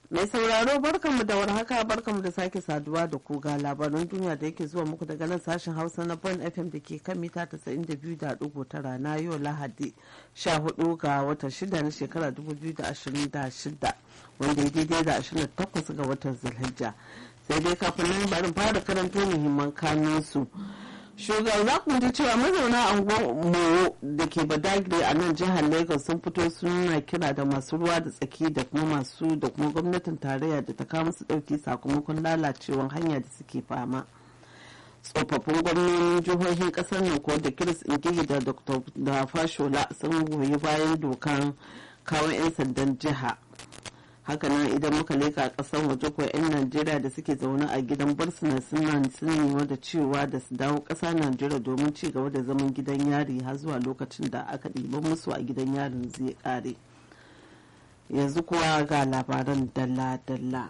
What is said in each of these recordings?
Mai sauraro barkanmu da warhaka barkanmu da sake saduwa da ku ga labaran duniya da yake zuwa muku daga nan sashen Hausa na Bon FM da ke kan mita 92.9 na yau Lahadi 14 ga watan 6 na shekara 2026 wanda ya daidai da 28 ga watan Zulhijja. Sai dai kafin nan bari fara karanto muhimman kanunsu. shugaban za ku ji cewa mazauna anguwar moyo da ke badagry a nan jihar lagos sun fito suna kira da masu ruwa da tsaki da kuma masu da kuma gwamnatin tarayya da ta kawo musu dauki sakamakon lalacewar hanya da suke fama tsofaffin gwamnonin jihohin kasar nan ko da kiris ingili da dr da fashola sun goyi bayan dokan kawo 'yan sandan jiha hakanan idan muka leka kasar waje ko 'yan najeriya da suke zaune a gidan barsuna suna sun nema da cewa da su dawo ƙasa najeriya domin ci gaba da zaman gidan yari har zuwa lokacin da aka ɗiban musu a gidan yarin zai ƙare yanzu kuwa ga labaran dalla-dalla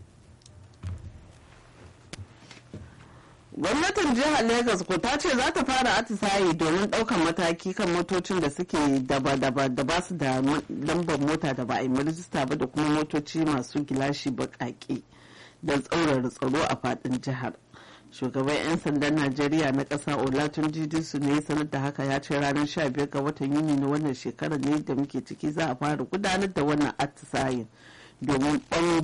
gwamnatin jihar lagos ko ta ce za ta fara atisaye domin ɗaukar mataki kan motocin da suke daba-daba da ba su da lambar mota da ba a yi rijista ba da kuma motoci masu gilashi baƙaƙe don tsaurara tsaro a faɗin jihar shugaban 'yan sandan najeriya na ƙasa olatun su ne sanar da haka ya ce ranar 15 ga watan yuni na wannan shekarar ne da muke ciki za a fara gudanar da wannan atisayen domin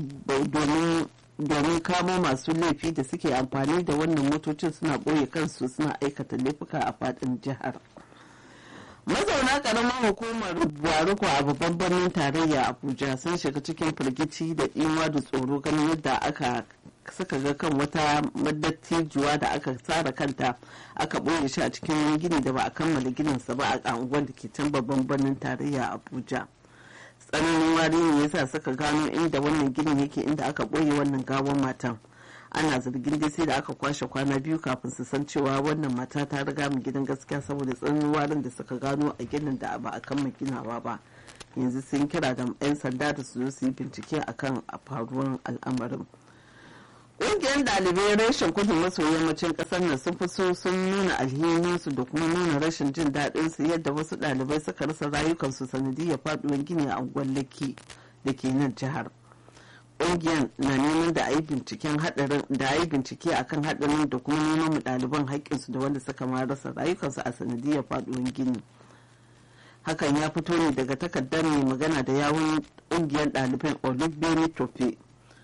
domin kamo masu laifi da suke amfani da wannan motocin suna ɓoye kansu suna aikata laifuka a faɗin jihar mazauna ƙaramin hukumar buwaruku a babban birnin tarayya abuja sun shiga cikin firgici da ɗimuwa da tsoro ganin yadda aka suka ga kan wata madattijuwa da aka tsara kanta aka ɓoye shi a cikin wani gini da ba a kammala gininsa ba a unguwar da ke can babban birnin tarayya abuja tsananin wari ne yasa suka gano inda wannan ginin yake inda aka ɓoye wannan gawon matan ana zargin dai sai da aka kwashe kwana biyu kafin su san cewa wannan mata ta riga mu gidan gaskiya saboda tsananin warin da suka gano a ginin da ba a kammala ginawa ba yanzu sun kira da 'yan sanda da su zo su yi bincike akan faruwar al'amarin ƙungiyar ɗalibai reshen kudu maso yammacin ƙasar nan sun fi so sun nuna alhininsu da kuma nuna rashin jin daɗin su yadda wasu ɗalibai suka rasa rayukansu sanadiyar faɗuwar gini a unguwar laki da ke nan jihar ƙungiyar na neman da a yi binciken haɗarin da a yi bincike akan haɗarin da kuma neman mu ɗaliban haƙƙinsu da wanda suka ma rasa rayukansu a sanadiyar faɗuwar gini hakan ya fito ne daga takardar mai magana da yawun ƙungiyar ɗaliban olubeni tope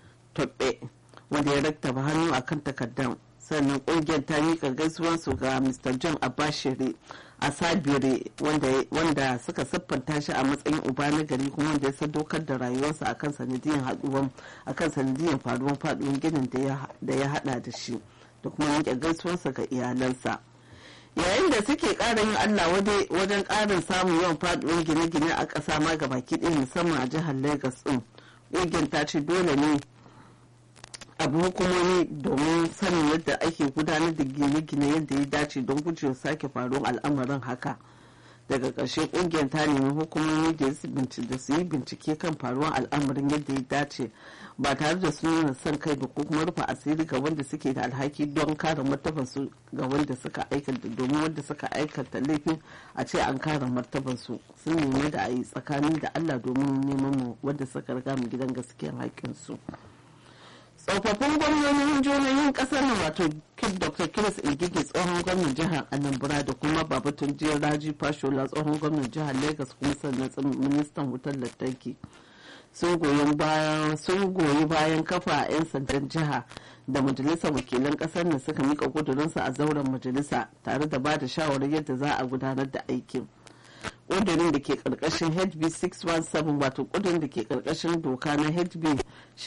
wanda ya raktaba hannu a kan takardar sannan kungiyar ta mika gaisuwarsu ga mr john abashiri a sabire wanda suka siffanta shi a matsayin uba na gari kuma wanda ya sadaukar da rayuwarsa a kan sanadiyar haduwan a kan sanadiyar faruwar faduwar ginin da ya hada da shi da kuma yanke gaisuwarsa ga iyalansa yayin da suke ƙara yin allah wajen ƙarin samun yawan faduwar gine-gine a ƙasa ma gabaki ɗaya musamman a jihar lagos ɗin ƙungiyar ta ce dole ne abu hukumomi domin sanin yadda ake gudanar da gine-gine yadda ya dace don gujewa sake faruwar al'amarin haka daga ƙarshe ƙungiyar ta nemi hukumomi da su yi bincike kan faruwar al'amarin yadda ya dace ba tare da su nuna son kai ba ko kuma rufe asiri ga wanda suke da alhaki don kare martabansu ga wanda suka aikata domin wanda suka aikata laifin a ce an kare martabansu sun nemi da a yi tsakanin da allah domin neman mu wanda suka riga mu gidan gaskiyar haƙƙinsu. tsofaffin gwamnonin jihohin kasar nan wato dr kiris ingige tsohon gwamnan jihar anambra da kuma babatun jiyar raji fashola tsohon gwamnan jihar lagos kuma sannan ministan wutar lantarki sun goyi bayan kafa a 'yan sandan jiha da majalisar wakilan kasar nan suka mika kudurinsu a zauren majalisa tare da ba da shawarar yadda za a gudanar da aikin kudurin da ke karkashin hb 617 wato kudurin da ke karkashin doka na hb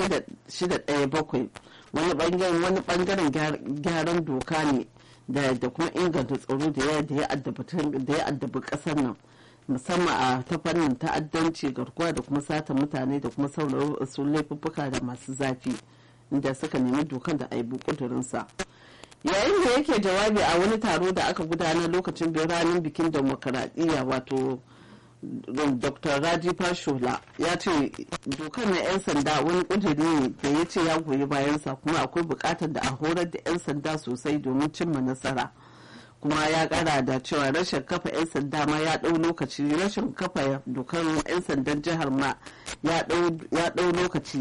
617 wani bangaren gyaran doka ne da kuma inganta tsaro da ya addabi kasar nan musamman a ta fannin ta'addanci garkuwa da kuma sata mutane da kuma sauran laifuffuka da masu zafi inda suka nemi dokan da aibu kudurinsa yayin da yake jawabi a wani taro da aka gudanar lokacin ranar bikin demokaradiyya wato dr raji fashola ya ce dokar na 'yan sanda wani kudiri ne da ya ce ya goyi bayansa kuma akwai bukatar da a horar da 'yan sanda sosai domin cimma nasara kuma ya kara da cewa rashin kafa 'yan sanda ma ya ɗau lokaci rashin kafa dokar 'yan sandan jihar ma ya ɗau lokaci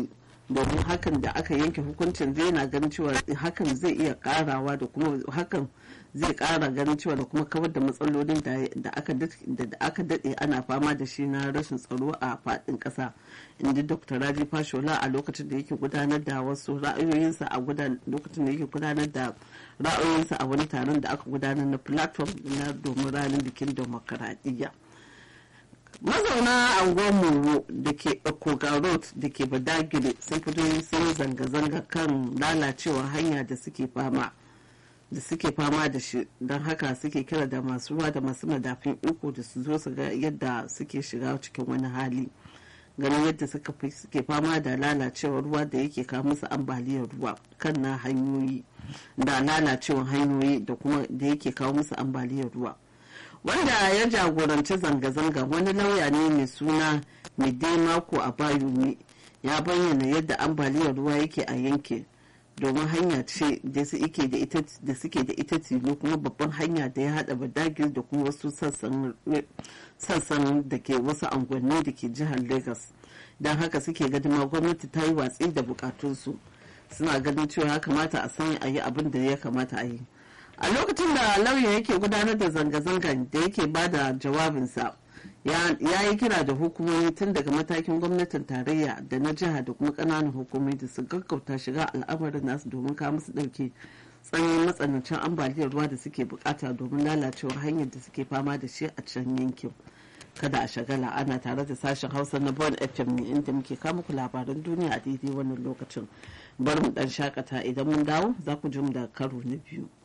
domin hakan da aka yanke hukuncin zai na ganin cewa hakan zai iya karawa da kuma hakan zai kara ganin cewa da kuma kawar da matsalolin da aka daɗe ana fama da shi na rashin tsaro a faɗin ƙasa inda dr raji fashola a lokacin da yake gudanar da wasu ra'ayoyinsa a lokacin da yake gudanar da ra'ayoyinsa a wani taron da aka gudanar na platform na domin ranar bikin demokaradiyya mazauna anguwar moro da ke koga road da ke badagire sun fito sun zanga-zanga kan lalacewar hanya da suke fama da suke fama da shi don haka suke kira da masu ruwa da masu madafin iko da su zo su ga yadda suke shiga cikin wani hali ganin yadda suke fama da lalacewar ruwa da yake kawo musu ambaliyar ruwa kan na hanyoyi da lalacewar hanyoyi da kuma da yake kawo musu ambaliyar ruwa wanda ya jagoranci zanga-zanga wani lauya ne mai suna mide mako a bayumi ya bayyana yadda ambaliyar ruwa yake a yankin domin hanya ce da suke da ita da suke da ita tilo kuma babban hanya da ya hada badagir da kuma wasu sassan da ke wasu angwanni da ke jihar lagos don haka suke gadima gwamnati ta yi watsi da bukatunsu suna ganin cewa ya kamata a sanya a yi abin da ya kamata a yi a lokacin da lauya yake gudanar da zanga-zangan da yake ba da jawabinsa ya yi kira da hukumomi tun daga matakin gwamnatin tarayya da na jiha da kuma kananan hukumomi da su gaggauta shiga al'amarin nasu domin kawo musu dauke tsananin matsanancin ambaliyar ruwa da suke bukata domin lalacewar hanyar da suke fama da shi a can yankin kada a shagala ana tare da sashen hausa na bon fm ne inda muke kama ku labaran duniya a daidai wannan lokacin bari mu dan shakata idan mun dawo za ku ji mu da karo na biyu